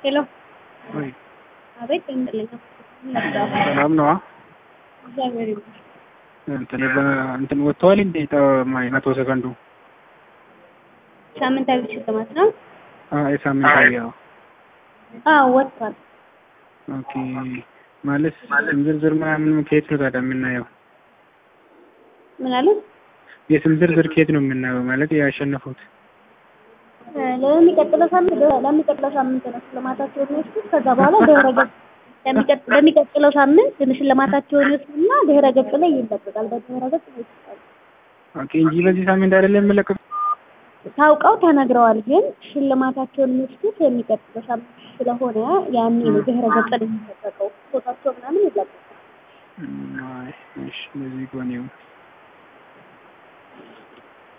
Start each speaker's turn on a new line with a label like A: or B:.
A: ሄሎ
B: ወይ
A: አቤት እንደለኝ
B: ሰላም ነዋ።
A: እግዚአብሔር ይመስገን።
B: እንትን በ- እንትን ወጥተዋል እንዴ ጠ- መቶ ሰከንዱ
A: ሳምንታዊ ሽልማት ነው?
B: አ- የሳምንታዊ ያው
A: አዎ ወጥቷል።
B: ኦኬ ማለት ስም ዝርዝር ምናምን ከየት ነው ታዲያ የምናየው?
A: ምን አለ?
B: የስም ዝርዝር ከየት ነው የምናየው? ማለት ያሸነፉት
A: እ ለሚቀጥለው ሳምንት ለሚቀጥለው ሳምንት ነው ሽልማታቸውን የሚወስዱት። ከዛ በኋላ ድህረ ገጽ ለሚቀጥ- በሚቀጥለው ሳምንት ሽልማታቸውን ይወስዱና ድህረ ገጽ ላይ ይለቀቃል። በድህረ ገጽ ላይ ይለቀቃል።
B: ኦኬ እንጂ በዚህ ሳምንት አይደለም የምለቀቅ
A: ታውቀው ተነግረዋል። ግን ሽልማታቸውን የሚወስዱት የሚቀጥለው ሳምንት ስለሆነ ያኔ ነው ድህረ ገጽ ላይ የሚለቀቀው። ፎቷቸው ምናምን ይለቀቃል።
B: እሺ እንደዚህ ከሆነ ይሁን።